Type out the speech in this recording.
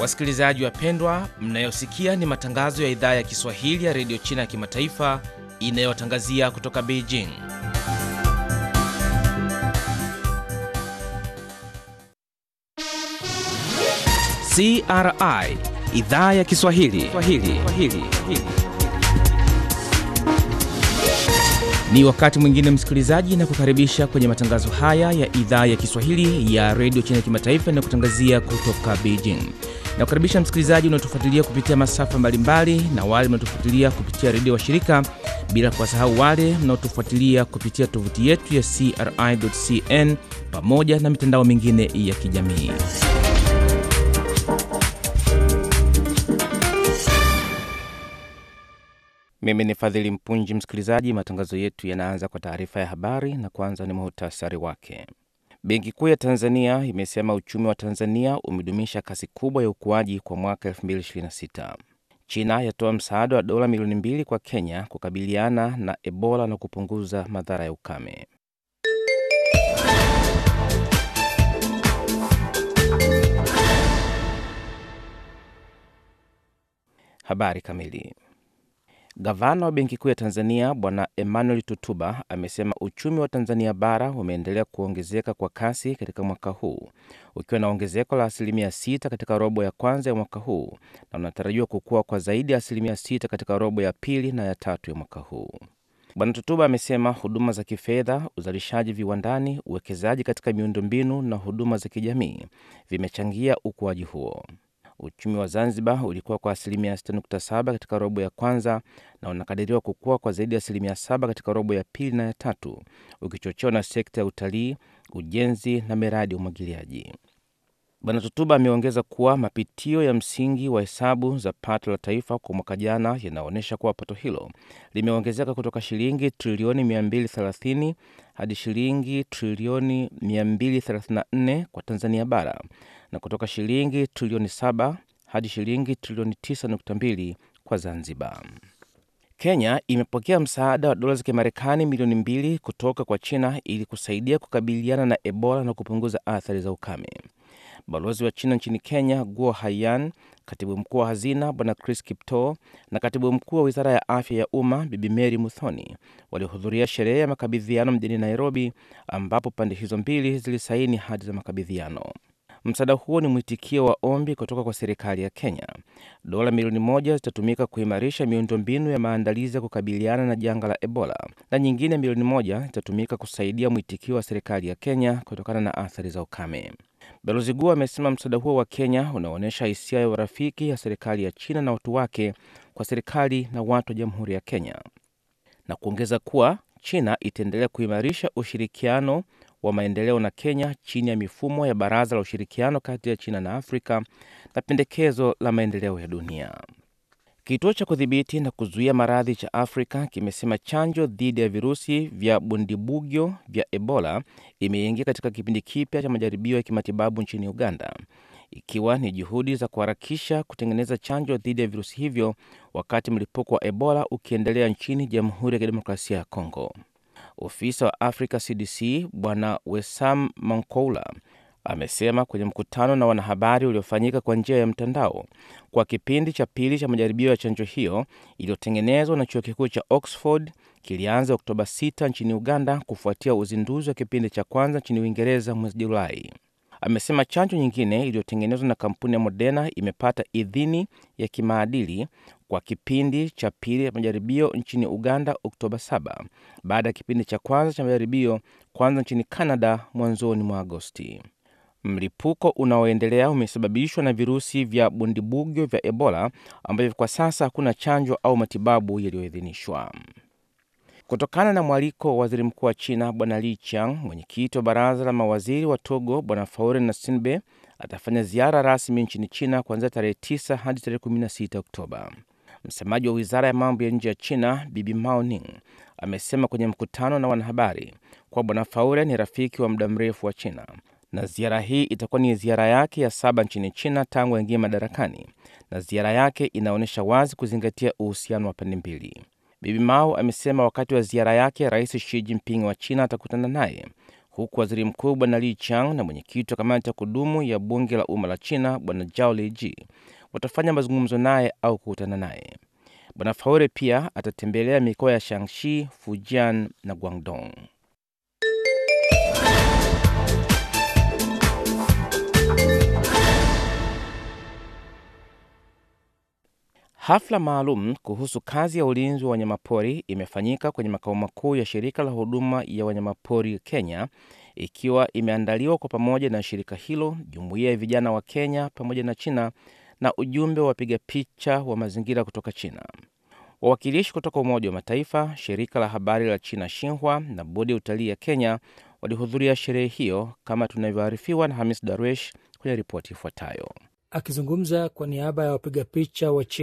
Wasikilizaji wapendwa, mnayosikia ni matangazo ya idhaa ya Kiswahili ya redio China ya kimataifa inayotangazia kutoka Beijing. CRI idhaa ya Kiswahili Swahili. Swahili. Ni wakati mwingine msikilizaji, na kukaribisha kwenye matangazo haya ya idhaa ya Kiswahili ya redio China ya kimataifa inayokutangazia kutoka Beijing. Na kukaribisha msikilizaji unaotufuatilia kupitia masafa mbalimbali na wale mnaotufuatilia kupitia redio wa shirika, bila kuwasahau wale mnaotufuatilia kupitia tovuti yetu ya CRI.cn pamoja na mitandao mingine ya kijamii. Mimi ni Fadhili Mpunji. Msikilizaji, matangazo yetu yanaanza kwa taarifa ya habari na kwanza ni muhtasari wake. Benki Kuu ya Tanzania imesema uchumi wa Tanzania umedumisha kasi kubwa ya ukuaji kwa mwaka 2026. China yatoa msaada wa dola milioni mbili kwa Kenya kukabiliana na Ebola na kupunguza madhara ya ukame. Habari kamili. Gavana wa Benki Kuu ya Tanzania Bwana Emmanuel Tutuba amesema uchumi wa Tanzania bara umeendelea kuongezeka kwa kasi katika mwaka huu ukiwa na ongezeko la asilimia sita katika robo ya kwanza ya mwaka huu na unatarajiwa kukua kwa zaidi ya asilimia sita katika robo ya pili na ya tatu ya mwaka huu. Bwana Tutuba amesema huduma za kifedha, uzalishaji viwandani, uwekezaji katika miundombinu na huduma za kijamii vimechangia ukuaji huo. Uchumi wa Zanzibar ulikuwa kwa asilimia 6.7 katika robo ya kwanza na unakadiriwa kukua kwa zaidi ya asilimia 7 katika robo ya pili na ya tatu, ukichochewa na sekta ya utalii, ujenzi na miradi ya umwagiliaji. Bwana Tutuba ameongeza kuwa mapitio ya msingi wa hesabu za pato la taifa kwa mwaka jana yanaonyesha kuwa pato hilo limeongezeka kutoka shilingi trilioni 230 hadi shilingi trilioni 234 kwa Tanzania bara na kutoka shilingi trilioni 7 hadi shilingi trilioni 9.2 kwa Zanzibar. Kenya imepokea msaada wa dola za Kimarekani milioni mbili kutoka kwa China ili kusaidia kukabiliana na Ebola na kupunguza athari za ukame. Balozi wa China nchini Kenya Guo Haiyan, katibu mkuu wa hazina Bwana Chris Kiptoo na katibu mkuu wa wizara ya afya ya umma Bibi Mary Muthoni walihudhuria sherehe ya makabidhiano mjini Nairobi, ambapo pande hizo mbili zilisaini hati za makabidhiano. Msaada huo ni mwitikio wa ombi kutoka kwa serikali ya Kenya. Dola milioni moja zitatumika kuimarisha miundombinu ya maandalizi ya kukabiliana na janga la Ebola na nyingine milioni moja zitatumika kusaidia mwitikio wa serikali ya Kenya kutokana na athari za ukame. Balozi Guo amesema msaada huo wa Kenya unaonyesha hisia ya urafiki ya serikali ya China na watu wake kwa serikali na watu wa Jamhuri ya Kenya, na kuongeza kuwa China itaendelea kuimarisha ushirikiano wa maendeleo na Kenya chini ya mifumo ya Baraza la Ushirikiano kati ya China na Afrika na pendekezo la maendeleo ya dunia. Kituo cha kudhibiti na kuzuia maradhi cha Afrika kimesema chanjo dhidi ya virusi vya bundibugyo vya Ebola imeingia katika kipindi kipya cha majaribio ya kimatibabu nchini Uganda, ikiwa ni juhudi za kuharakisha kutengeneza chanjo dhidi ya virusi hivyo wakati mlipuko wa Ebola ukiendelea nchini Jamhuri ya Kidemokrasia ya Kongo. Ofisa wa Africa CDC Bwana Wesam Mankoula amesema kwenye mkutano na wanahabari uliofanyika kwa njia ya mtandao kwa kipindi cha pili cha majaribio ya chanjo hiyo iliyotengenezwa na chuo kikuu cha Oxford kilianza Oktoba 6 nchini Uganda kufuatia uzinduzi wa kipindi cha kwanza nchini Uingereza mwezi Julai. Amesema chanjo nyingine iliyotengenezwa na kampuni ya Moderna imepata idhini ya kimaadili kwa kipindi cha pili ya majaribio nchini Uganda Oktoba 7 baada ya kipindi cha kwanza cha majaribio kwanza nchini Canada mwanzoni mwa Agosti. Mlipuko unaoendelea umesababishwa na virusi vya bundibugyo vya Ebola ambavyo kwa sasa hakuna chanjo au matibabu yaliyoidhinishwa. Kutokana na mwaliko wa waziri mkuu wa China Bwana Li Qiang, mwenyekiti wa baraza la mawaziri wa Togo Bwana Faure Gnassingbe atafanya ziara rasmi nchini China kuanzia tarehe 9 hadi tarehe 16 Oktoba. Msemaji wa wizara ya mambo ya nje ya China Bibi Mao Ning amesema kwenye mkutano na wanahabari kuwa Bwana Faure ni rafiki wa muda mrefu wa China na ziara hii itakuwa ni ziara yake ya saba nchini China tangu aingie madarakani, na ziara yake inaonyesha wazi kuzingatia uhusiano wa pande mbili. Bibi Mao amesema wakati wa ziara yake Rais Xi Jinping wa China atakutana naye huku waziri mkuu bwana Li Qiang na mwenyekiti wa kamati ya kudumu ya bunge la umma la China bwana Zhao Leji watafanya mazungumzo naye au kukutana naye. Bwana Faure pia atatembelea mikoa ya Shanxi, Fujian na Guangdong. Hafla maalum kuhusu kazi ya ulinzi wa wanyamapori imefanyika kwenye makao makuu ya shirika la huduma ya wanyamapori Kenya, ikiwa imeandaliwa kwa pamoja na shirika hilo, jumuiya ya vijana wa Kenya pamoja na China na ujumbe wa wapiga picha wa mazingira kutoka China. Wawakilishi kutoka Umoja wa Mataifa, shirika la habari la China Xinhua na bodi ya utalii ya Kenya walihudhuria sherehe hiyo, kama tunavyoarifiwa na Hamis Darwesh kwenye ripoti ifuatayo. Akizungumza kwa niaba ya wapiga picha wa China